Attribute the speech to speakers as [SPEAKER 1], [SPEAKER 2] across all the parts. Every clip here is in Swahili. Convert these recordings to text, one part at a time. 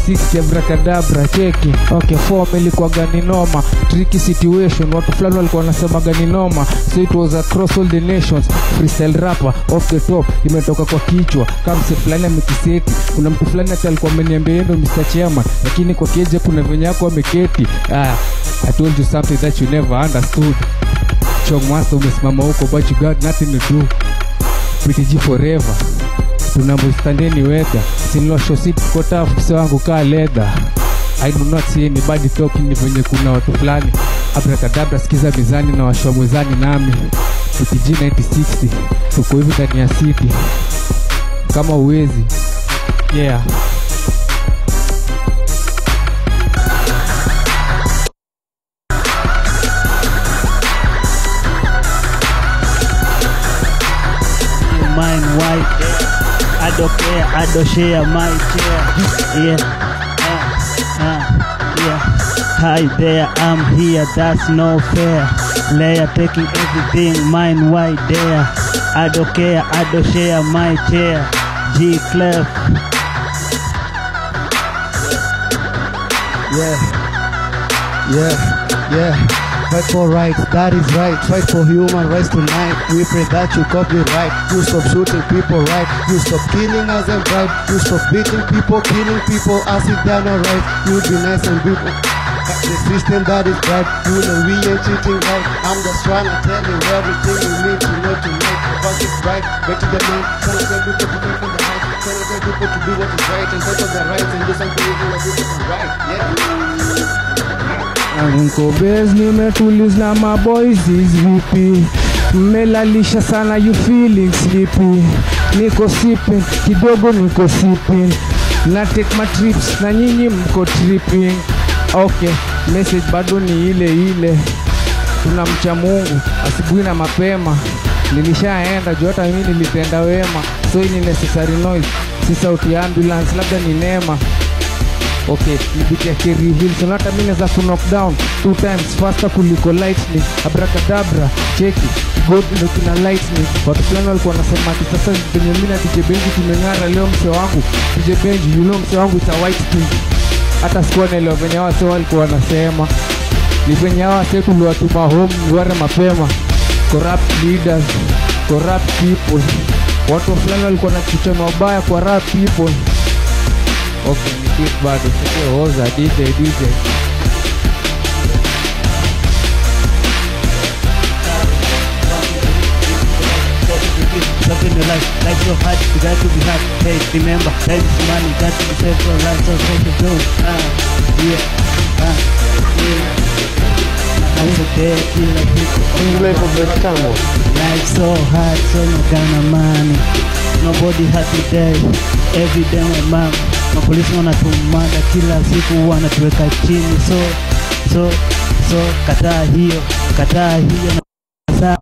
[SPEAKER 1] 9060 abrakadabra cheki okay form ilikuwa gani noma tricky situation watu fulani walikuwa wanasema gani noma so it was across all the nations freestyle rapper off the top imetoka kwa kichwa kama mse fulani amekiseti kuna mtu fulani hata alikuwa ameniambia yeye ndo Mr. Chairman lakini kwa keje kuna venye yako ameketi ah I told you something that you never understood Chong Master umesimama huko but you got nothing to do PTG forever tunamustandeni weather sinilosho si tuko tough mse wangu kaa leather I do not see anybody talking ni venye kuna watu fulani abrakadabra sikiza mizani na washwa mwezani nami PTG 9060 tuko hivi ndani ya city kama uwezi yeah
[SPEAKER 2] mine white. I don't care, I don't share my chair. Yeah, uh, uh, yeah. Hi there, I'm here, that's no fair. Layer taking everything, mine white there. I don't care, I don't share my chair. G Clef.
[SPEAKER 3] Yeah, yeah, yeah. Fight for rights, that is right. Fight for human rights tonight. We pray that you copyright. You stop shooting people right. You stop killing us and right. You stop beating people, killing people as if they're not right. You be nice and beautiful. The system that is right, you know we ain't cheating right. I'm just trying to tell you everything you need to know tonight. Fuck it right, back to the man. Trying to tell people to take on the height. Trying to tell people to do what is right and take on their rights and do something even that is right. Yeah.
[SPEAKER 1] Niko base nimetuliz na maboys vipi mmelalisha sana you feeling sleepy niko sipping kidogo niko sipping na take my trips na nyinyi mko tripping okay message bado ni ile ile tunamcha mungu asubuhi na mapema nilishaenda juu hata mimi nilitenda wema so hii ni necessary noise si sauti ya ambulance labda ni neema okay nibitia kerivil so hata mi naweza kunock down two times faster kuliko lightning abrakadabra cheki god ndo kina lightning watu fulani walikuwa wanasema ati sasa venye mi na dj benji tumeng'ara leo mse wangu dj benji you know mse wangu ita white thing hata sikuwa naelewa venye wase walikuwa wanasema ni venye hawa wase tuliwatuma home ware mapema corrupt leaders corrupt people watu fulani walikuwa na kichano wabaya kwa rap people okay ni beat bado sio hoza dj dj
[SPEAKER 2] Something in life, life so hard, you got to be hard. Hey, remember, time is money, got to be saved for life, so take it go. Ah, yeah, ah, yeah. I'm so dead, feel like people. Life so hard, so no gonna money. Nobody happy day, every day my mom. Mapolisi wanatumada kila siku wanatuweka chini, so so so, kataa hiyo, kataa hiyo na kataa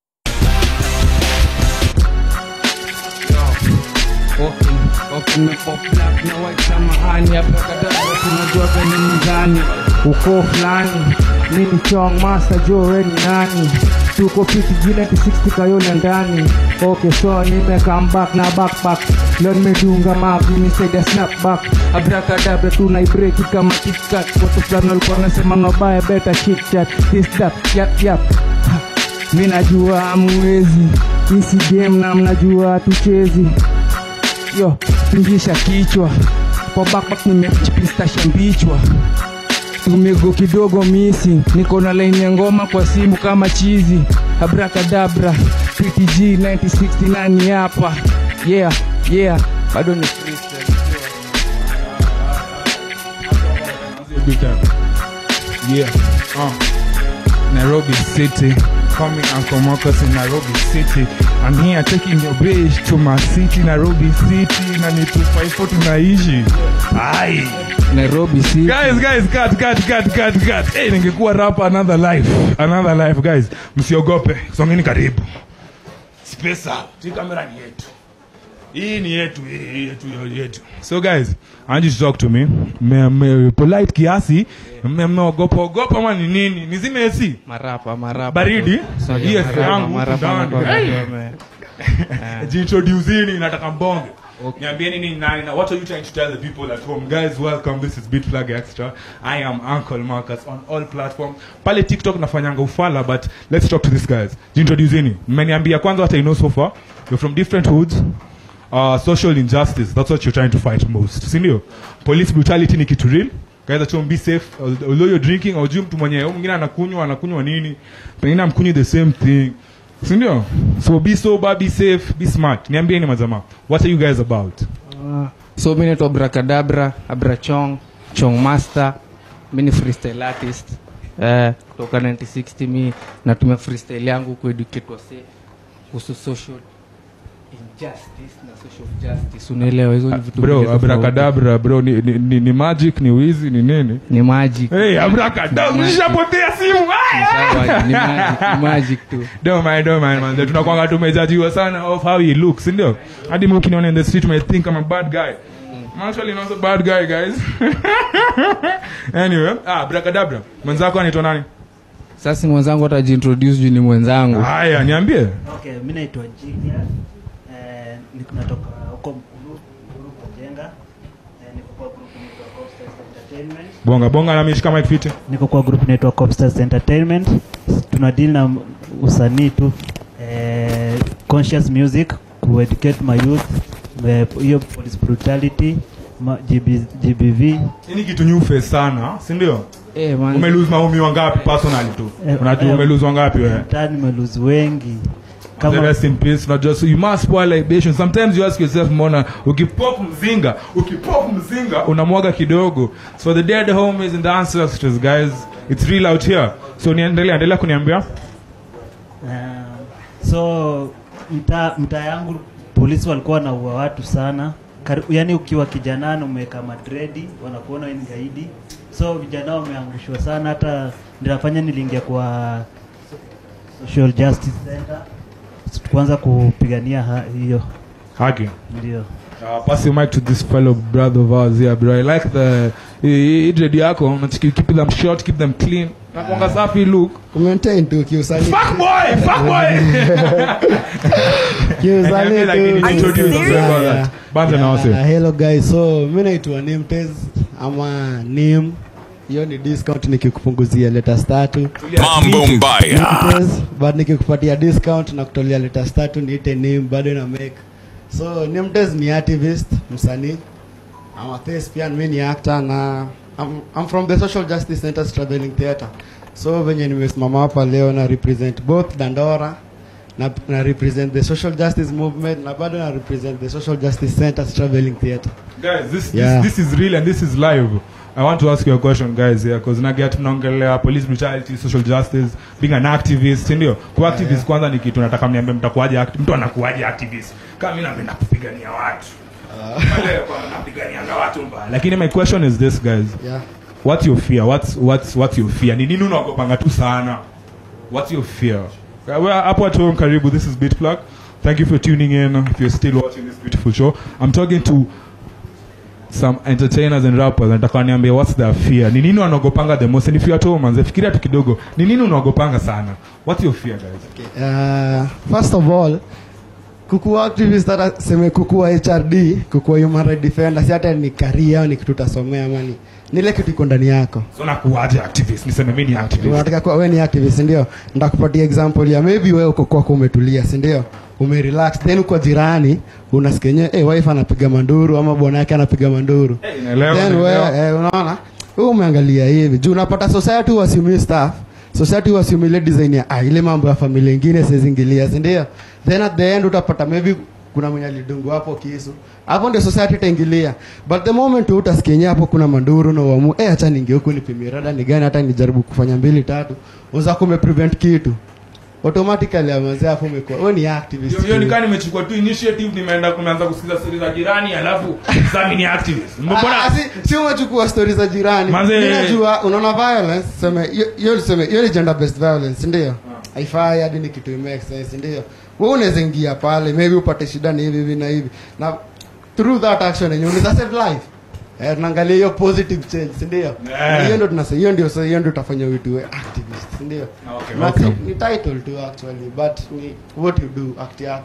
[SPEAKER 1] Okay, okay, na pop black na white samahani abrakadabra tunajua venye mizani uko fulani mi ni chong master jo we ni nani tuko fiti jina ti 60 kayole ndani okay so nime come back na backpack leo nimedunga mavi nisaidia snapback abrakadabra tunaibreki kama kitkat watu fulani walikuwa wanasema mabaya beta chitchat this that yap yap mi najua amwezi isi game na mnajua tuchezi yo pingisha kichwa kwa backpack nimechipistasha mbichwa tumego kidogo misi niko na laini ya ngoma kwa simu kama chizi abrakadabra ptg 969 hapa yeah yeah bado ni freestyle.
[SPEAKER 4] Big time. Yeah. Uh. Nairobi City. Coming Uncle Marcus in Nairobi City. I'm here taking your bitch to my city, Nairobi City. Na ni 254 tunaishi. Ai.
[SPEAKER 1] nairobi city
[SPEAKER 4] Guys, guys, cut, cut, cut, cut, cut. Hey, ningekuwa rapa another life. Another life, guys. Msiogope. Songeni karibu. Space out. Hii kamera ni yetu. Hii ni yetu, hii yetu, hii yetu. So guys, I want you to talk to me. Me, me, polite kiasi. Me, mnaogopa ogopa ama ni nini? Nizime AC.
[SPEAKER 1] marapa marapa
[SPEAKER 4] Baridi.
[SPEAKER 1] So,
[SPEAKER 4] Hii
[SPEAKER 1] yeah,
[SPEAKER 4] AC
[SPEAKER 1] marapa,
[SPEAKER 4] yangu
[SPEAKER 1] marapa
[SPEAKER 4] ndani.
[SPEAKER 1] nakwambia
[SPEAKER 4] Hey.
[SPEAKER 1] wame-
[SPEAKER 4] Jintroducini nataka mbonge.
[SPEAKER 1] Okay.
[SPEAKER 4] niambieni ni nani na what are you trying to tell the people at home guys welcome this is beat flag extra i am uncle marcus on all platforms pale tiktok nafanyanga ufala but let's talk to these guys jintroduceni mmeniambia kwanza what i know so far you're from different hoods uh, social injustice that's what you're trying to fight most sindio police brutality ni kitu real guys at home be safe although you're drinking aujui mtu mwenye huyu mwingine anakunywa anakunywa nini pengine amkunywi the same thing sindio so be sober be safe be smart niambieni majamaa what are you guys about
[SPEAKER 1] Uh, so mi naitwa abrakadabra abrachong chong master mi ni freestyle artist eh, kutoka 1960 mi natumia freestyle yangu kueducate wase kuhusu social injustice na social justice unaelewa hizo ni vitu mbili
[SPEAKER 4] bro
[SPEAKER 1] tofauti.
[SPEAKER 4] abrakadabra bro ni, ni, ni, ni magic ni wizi ni nini
[SPEAKER 1] ni magic
[SPEAKER 4] hey abrakadabra
[SPEAKER 1] Magic.
[SPEAKER 4] nishapotea simu
[SPEAKER 1] Sawa, ni magic ni magic tu
[SPEAKER 4] don't mind don't mind man tunakwanga tumejajiwa sana of how he looks ndio hadi mimi ukiniona in the street may think I'm a bad guy I'm actually not a bad guy guys anyway ah abrakadabra mwenzako anaitwa nani
[SPEAKER 1] sasa mwenzangu atajiintroduce juu ni mwenzangu
[SPEAKER 4] haya niambie
[SPEAKER 2] Okay, mi naitwa Jigya. Eh, niko natoka huko Mkulu, Mkulu kwa Jenga. Eh, niko kwa group inaitwa Copstars Entertainment.
[SPEAKER 4] bonga bonga na mishika mic fit
[SPEAKER 2] Niko kwa group inaitwa Copstars Entertainment. Tuna deal na usanii tu. Eh, conscious music kueducate my youth. Eh, hiyo police brutality, ma, GB, GBV.
[SPEAKER 4] hii ni kitu new face sana si ndio
[SPEAKER 1] eh, man,
[SPEAKER 4] umelose maumi wangapi personally tu
[SPEAKER 2] Eh,
[SPEAKER 4] unajua
[SPEAKER 2] eh,
[SPEAKER 4] umelose wangapi wewe
[SPEAKER 2] Mtaani nimeluzi wengi.
[SPEAKER 4] The
[SPEAKER 2] Kama
[SPEAKER 4] rest in peace not just you must spoil libation sometimes you ask yourself mbona ukipop mzinga ukipop mzinga unamwaga kidogo so the dead homies and the ancestors guys it's real out here so niendelea endelea kuniambia
[SPEAKER 2] Uh, so mtaa mtaa yangu polisi walikuwa wanaua watu sana Kari, yani ukiwa kijanani umeweka madredi wanakuona wewe ni gaidi so vijana wameangushwa sana hata ndinafanya niliingia kwa social justice center kuanza kupigania ha- hiyo
[SPEAKER 4] haki
[SPEAKER 2] ndio
[SPEAKER 4] Uh, pass your mic to this fellow brother of ours here bro i like the hii dread yako unachiki keep them short keep them clean nakwanga safi look
[SPEAKER 3] Kumaintain tu kiusanii
[SPEAKER 4] fuck boy fuck boy
[SPEAKER 3] kiusanii
[SPEAKER 4] Niambie lakini
[SPEAKER 3] tu
[SPEAKER 4] introduce yourself
[SPEAKER 3] Yeah,
[SPEAKER 4] about
[SPEAKER 3] yeah.
[SPEAKER 4] that. Banza na wase.
[SPEAKER 3] Yeah, hello guys so mi naitwa nimtez ama nim hiyo ni discount nikikupunguzia letters tatu
[SPEAKER 5] Mambo mbaya.
[SPEAKER 3] Nimtez, but nikikupatia discount na kutolea letters tatu niite nim bado na make so nimtez ni activist msanii I'm a thespian mi ni actor na I'm, I'm from the social justice center traveling theatre so venye nimesimama hapa leo na represent both dandora na, na represent the social justice movement na bado na represent the social justice center traveling theatre
[SPEAKER 4] guys this,
[SPEAKER 3] Yeah.
[SPEAKER 4] this, this is real and this is live i want to ask you a question guys here because naget mnaongelea police brutality social justice being an activist si ndio ku activist
[SPEAKER 3] yeah.
[SPEAKER 4] kwanza ni kitu nataka mniambie mtakuwaje act- mtu anakuwaje activist kama mimi napenda kupigania watu Wale kwa napiganianga watu mbaya lakini my question is this guys
[SPEAKER 3] yeah.
[SPEAKER 4] what's your fear what's what's what's your fear ni nini unaogopanga tu sana what's your fear Uh, well, hapo at home karibu this is bitplug thank you for tuning in if you're still watching this beautiful show i'm talking to some entertainers and rappers nataka niambie what's their fear ni nini wanaogopanga the most and if you're at home manze fikiria tu kidogo ni nini unaogopanga sana what's your fear guys
[SPEAKER 3] Uh, first of all kukuwa activist hata seme kukuwa hrd kukuwa human right defender si hata ni karia au ni kitu utasomea ama ni nile kitu iko ndani yako
[SPEAKER 4] so nakuwaje activist niseme mimi ni activist
[SPEAKER 3] unataka kuwa we ni activist ndio ndakupatia example ya maybe wewe uko kwako umetulia si ndio umerelax then uko jirani unasikia yenyewe hey, wife anapiga manduru ama bwana yake anapiga manduru
[SPEAKER 4] Eh, naelewa,
[SPEAKER 3] then
[SPEAKER 4] naelewa.
[SPEAKER 3] wewe eh, unaona wewe umeangalia hivi juu unapata society wasiumi staff society wasiumi ile design ya ah, ile mambo ya familia ingine sizingilia si ndio then at the end utapata maybe kuna mwenye alidungu hapo kisu hapo ndio society itaingilia but the moment tu utasikia yenyewe hapo kuna manduru na uamu eh acha ninge huku nipimie rada ni gani hata nijaribu kufanya mbili tatu unaweza kume prevent kitu automatically amazee hapo umekuwa wewe ni activist
[SPEAKER 4] Hiyo- hiyo nikaa nimechukua tu initiative nimeenda kumeanza kusikiza stori za jirani alafu sami ni activist mbona
[SPEAKER 3] Ah, si, si umechukua stori za jirani
[SPEAKER 4] Manze-
[SPEAKER 3] Mimi najua unaona violence seme hiyo- hiyo tuseme hiyo ni gender based violence ndio haifai hadi ni kitu make sense ndio wewe unaweza ingia pale maybe upate shida ni hivi hivi na hivi na through that action yenyewe unaweza save life eh tunaangalia hiyo positive change si ndio
[SPEAKER 4] Yeah.
[SPEAKER 3] Na hiyo ndio tunasema hiyo ndio sasa hiyo ndio utafanya vitu we activist si ndio
[SPEAKER 4] Okay,
[SPEAKER 3] Na
[SPEAKER 4] okay.
[SPEAKER 3] ni- ni title tu actually but ni what you do act yako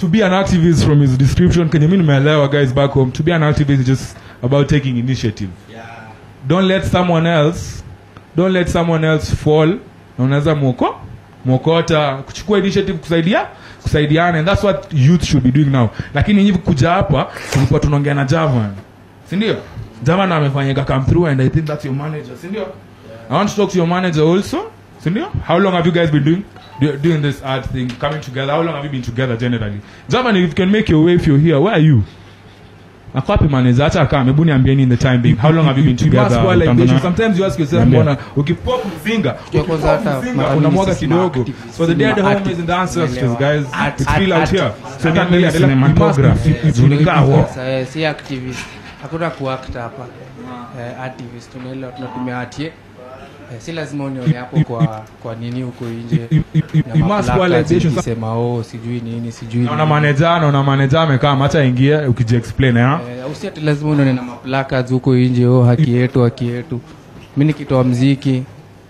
[SPEAKER 4] to be an activist from his description kenye mi nimeelewa guys back home to be an activist is just about taking initiative don't let someone else don't let someone else fall na unaweza mwoko mwokota kuchukua initiative kusaidia kusaidiana and that's what youth should be doing now lakini hivi kuja hapa tulikuwa tunaongea na javan sindio javan amefanyika come through and i think that's your manager sindio i want to talk to your manager also sindio how long have you guys been doing do- doing this art thing coming together how long have you been together generally javan if you can make your way if you're here where are you akwapi manager hata kama hebu niambieni in the time being how long have you been
[SPEAKER 5] You must
[SPEAKER 4] together
[SPEAKER 5] kuwa like
[SPEAKER 4] Tanzania?
[SPEAKER 5] this. sometimes you ask yourself
[SPEAKER 4] Niambie.
[SPEAKER 5] mbona ukipop mzinga
[SPEAKER 1] Kwa kwanza
[SPEAKER 5] ukipop
[SPEAKER 1] hata
[SPEAKER 5] mzinga
[SPEAKER 1] ma-
[SPEAKER 5] unamwaga
[SPEAKER 1] sisi
[SPEAKER 5] kidogo
[SPEAKER 1] ma-activists,
[SPEAKER 4] So the dead
[SPEAKER 1] ma-
[SPEAKER 4] home
[SPEAKER 1] activists,
[SPEAKER 4] is in the ancestors,
[SPEAKER 1] unaelewa.
[SPEAKER 4] guys.
[SPEAKER 1] Art-
[SPEAKER 4] It's
[SPEAKER 1] art-
[SPEAKER 4] real out
[SPEAKER 1] art-
[SPEAKER 4] here. So
[SPEAKER 5] Hata
[SPEAKER 4] that
[SPEAKER 5] mimi
[SPEAKER 4] means
[SPEAKER 5] cinematography
[SPEAKER 4] you must be-
[SPEAKER 5] is unikaa wo.
[SPEAKER 1] Sasa, eh, si activist hakuna kuact hapa eh, activist tunaelewa tunatumia atie eh, si lazima unione hapo kwa kwa nini huko nje
[SPEAKER 5] You- you- you-
[SPEAKER 1] na
[SPEAKER 5] you must
[SPEAKER 1] maplacards
[SPEAKER 5] validation.
[SPEAKER 1] ikisema oh sijui nini sijui
[SPEAKER 4] naona
[SPEAKER 1] nini.
[SPEAKER 4] maneja naona maneja amekaa hata ingie ukijiexplain eh?
[SPEAKER 1] Eh, usi ati lazima unaone na maplacards huko nje oh haki yetu haki yetu mi nikitoa mziki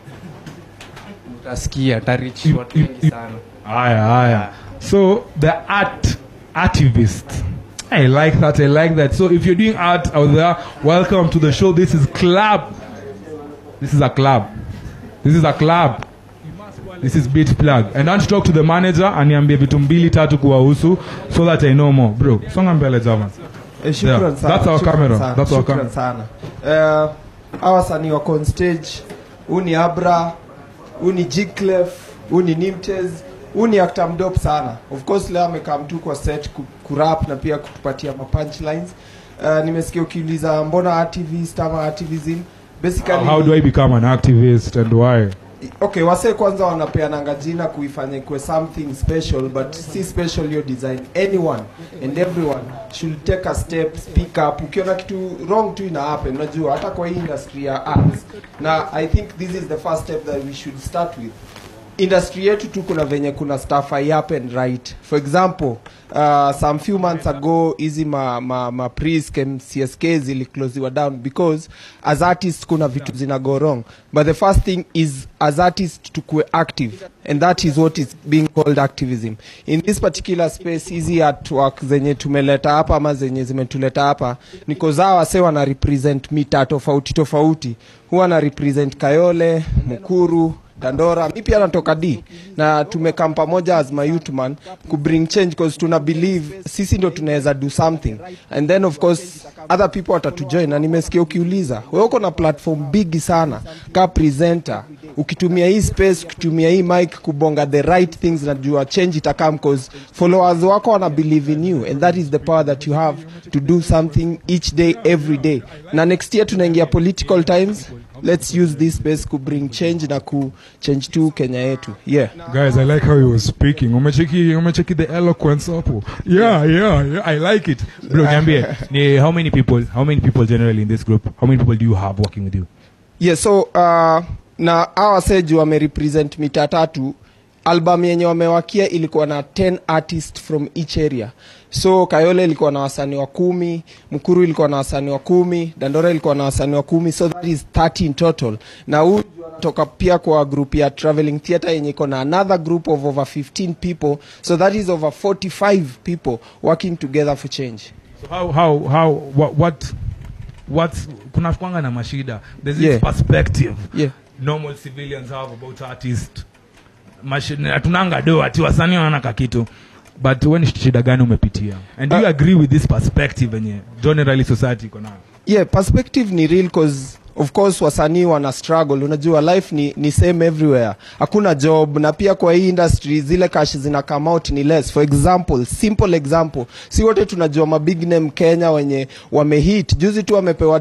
[SPEAKER 1] utasikia tarich watu wengi sana
[SPEAKER 4] haya haya so the art activist I like that. I like that. So if you're doing art out there, welcome to the show. This is club. This is a club. This is a club. This is beat plug. And I want to talk to the manager aniambie vitu mbili tatu kuwahusu so that I know more. Bro, songa mbele Java.
[SPEAKER 6] Eh, shukran
[SPEAKER 4] Yeah,
[SPEAKER 6] sana,
[SPEAKER 4] that's our
[SPEAKER 6] shukran
[SPEAKER 4] camera,
[SPEAKER 6] sana,
[SPEAKER 4] that's our
[SPEAKER 6] shukran
[SPEAKER 4] camera.
[SPEAKER 6] sana Eh, hawa wasanii wako on stage huu ni abra huu ni Jclef, huu ni nimtez huu ni actor mdope sana of course leo amekaa mtu kwa set ku- kurap na pia kutupatia ma punchlines uh, nimesikia ukiuliza mbona activist ama activism basically
[SPEAKER 4] How do I become an activist and why?
[SPEAKER 6] okay wase kwanza wanapeananga jina kuifanya ikuwe something special but si special hiyo design anyone and everyone should take a step speak up ukiona kitu wrong tu ina happen unajua hata kwa hii industry ya arts na i think this is the first step that we should start with industry yetu tu kuna venye kuna stuff I happen right for example uh, some few months ago hizi ma, ma, ma prisk csk ziliclosiwa down because as artists kuna vitu zina go wrong but the first thing is as artists tukue active and that is what is being called activism in this particular space hizi artwork zenye tumeleta hapa ama zenye zimetuleta hapa niko zao wase wana represent mita tofauti tofauti huwa na represent kayole mukuru dandora mi pia natoka d na tumekam pamoja as my youth man ku bring change cause tuna believe sisi ndo tunaweza do something and then of course other people watatujoin na nimesikia ukiuliza wewe uko na platform bigi sana ka presenter ukitumia hii space ukitumia hii mic kubonga the right things najua change itakam cause followers wako wana believe in you and that is the power that you have to do something each day every day na next year tunaingia political times let's use this space ku bring change na ku change tu kenya yetu yeah
[SPEAKER 4] Guys, I like how he was speaking. Umecheki, umecheki the eloquence hapo. Yeah, yeah, yeah. I like it. Bro, niambie, ni how many people, how many people generally in this group? How many people do you have working with you?
[SPEAKER 6] yeah so uh, na hawa seju wamerepresent mita tatu album yenye wamewakia ilikuwa na 10 artist from each area so kayole ilikuwa na wasanii wa kumi mkuru ilikuwa na wasanii wa kumi dandora ilikuwa na wasanii wa kumi so that is 30 in total na huu toka pia kwa group ya traveling theatre yenye iko na another group of over 15 people so that is over 45 people working together for change
[SPEAKER 4] So how, how, how, what, what, what's, kuna kwanga na mashida. There's this
[SPEAKER 6] Yeah.
[SPEAKER 4] perspective.
[SPEAKER 6] yeah
[SPEAKER 4] normal civilians have about artist Mashi- hatunanga do ati wasanii wana kakitu but we ni shida gani umepitia and do you
[SPEAKER 6] Uh,
[SPEAKER 4] agree with this perspective enye generally society iko nayo
[SPEAKER 6] yeah perspective ni real cause of course wasanii wana struggle unajua life ni, ni same everywhere hakuna job na pia kwa hii industry zile cash zina come out ni less for example simple example si wote tunajua mabig name kenya wenye wamehit juzi tu wamepewa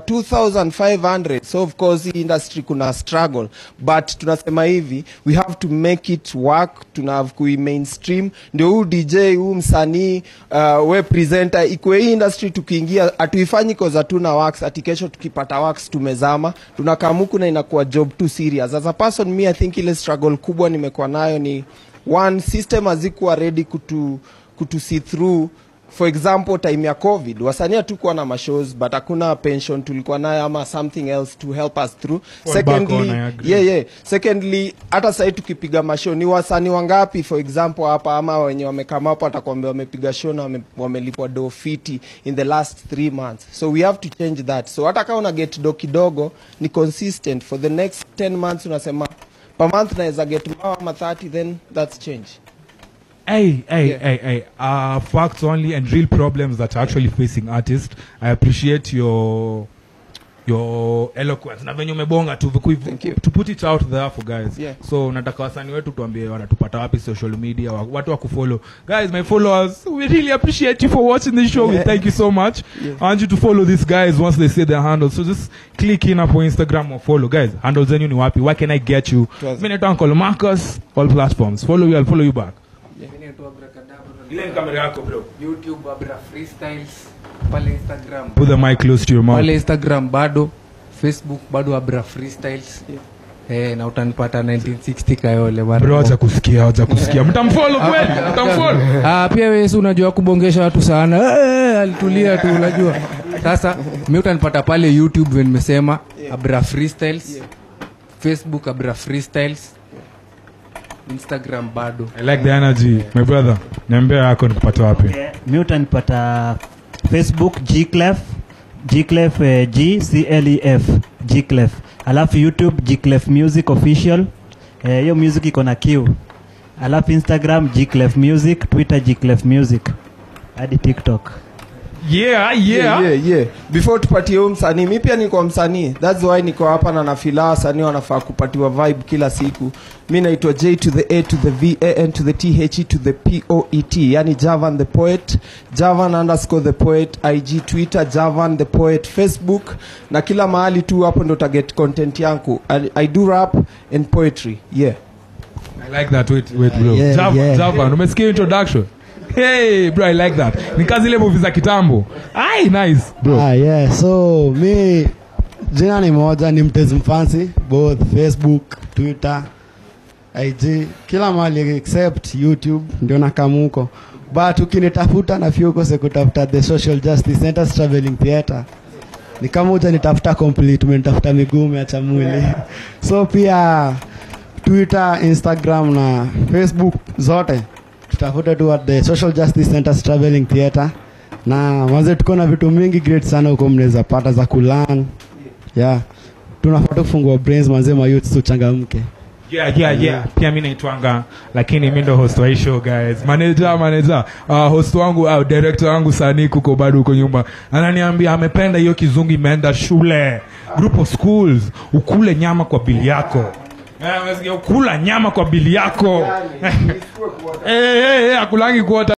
[SPEAKER 6] 2500 so of course hii industry kuna struggle but tunasema hivi we have to make it work tuna have kui mainstream ndio huu dj huu msanii uh, we presenter ikwe hii industry tukiingia hatuifanyi cause hatuna works ati kesho tukipata works tumezama tunakamuku na inakuwa job too serious as a person me i think ile struggle kubwa nimekuwa nayo ni one system hazikuwa ready kutu, kutu see through for example time ya covid wasanii hatukuwa na mashows but hakuna pension tulikuwa nayo ama something else to help us through
[SPEAKER 4] Fall back on,
[SPEAKER 6] secondly
[SPEAKER 4] I agree.
[SPEAKER 6] yeah, yeah. secondly hata sahii tukipiga mashow ni wasanii wangapi for example hapa ama wenye wamekama hapo atakwambia wamepiga show na wame- wamelipwa do fiti in the last three months so we have to change that so hata kama una get do kidogo ni consistent for the next 10 months unasema per month naweza get mao ama 30 then that's change
[SPEAKER 4] Hey, hey,
[SPEAKER 6] Yeah.
[SPEAKER 4] hey, hey. Uh, facts only and real problems that are actually facing artists. I appreciate your your eloquence na venye umebonga tu viku-
[SPEAKER 6] Thank you.
[SPEAKER 4] to put it out there for guys
[SPEAKER 6] Yeah.
[SPEAKER 4] so nataka wasanii wetu tuambie wanatupata wapi social media wa- watu wa kufollow guys my followers we really appreciate you for watching this show we
[SPEAKER 6] Yeah.
[SPEAKER 4] thank you so much
[SPEAKER 6] Yeah.
[SPEAKER 4] i want you to follow these guys once they say their handles so just click in hapo instagram or follow guys handles zenyu ni wapi where can i get you
[SPEAKER 6] Tuanze.
[SPEAKER 4] mi naitwa uncle marcus all platforms follow you i'll follow you back ile ni kamera yako bro
[SPEAKER 1] youtube abra freestyles pale instagram
[SPEAKER 4] put the mic close to your mouth
[SPEAKER 1] pale instagram bado facebook bado abra freestyles Eh, na utanipata 1960 kayole bana.
[SPEAKER 4] bro acha kusikia acha kusikia mtamfollow kweli mtamfollow
[SPEAKER 1] Ah, pia wesi unajua kubongesha watu sana Eh, alitulia tu unajua sasa mi utanipata pale youtube vile nimesema abra freestyles facebook abra freestyles instagram bado
[SPEAKER 4] i like the energy my brother niambia yako nikupata wapi
[SPEAKER 2] Okay. mi utanipata facebook gclef gclef eh, g c l e f gclef alafu youtube gclef music official Eh, hiyo music iko na q alafu instagram gclef music twitter gclef music hadi tiktok
[SPEAKER 4] yeah yeah,
[SPEAKER 6] yeah, yeah. before tupatie huu msanii mi pia niko msanii thats why niko hapa na nafila wasanii wanafaa kupatiwa vibe kila siku mi naitwa j to the a to the van to the the to the poet yani javan the poet javan underscore the poet ig twitter javan the poet facebook na kila mahali tu hapo ndo taget content yangu I, i do rap and poetry yeah
[SPEAKER 4] i like that wait wait bro
[SPEAKER 3] Yeah,
[SPEAKER 4] Java,
[SPEAKER 3] yeah.
[SPEAKER 4] Java, umesikia introduction hey bro i like that ni kazi ile movie za kitambo ai nice bro
[SPEAKER 3] Ah, yeah. so mi jina ni moja ni mtezi mfansi both facebook twitter ig kila mahali except youtube ndio nakamuko but ukinitafuta na fiukose kutafuta the social justice center traveling theatre ni kama uja nitafuta complete umenitafuta miguu umeacha mwili so pia twitter instagram na facebook zote tutafute tu at the social justice center traveling theatre na manze tuko na vitu mingi great sana huko mnaweza pata za kulan yeah tunafaa tu kufungua brains manze mayouth tuchangamke
[SPEAKER 4] yeah yeah yeah pia mi naitwanga lakini mi ndo host wa hii show guys manager manager uh, host wangu uh, director wangu sanii kuko bado huko nyumba ananiambia amependa hiyo kizungu imeenda shule group of schools ukule nyama kwa bili yako Eh, umesikia? ukula nyama kwa bili yako eh, eh, eh, akulangi kuota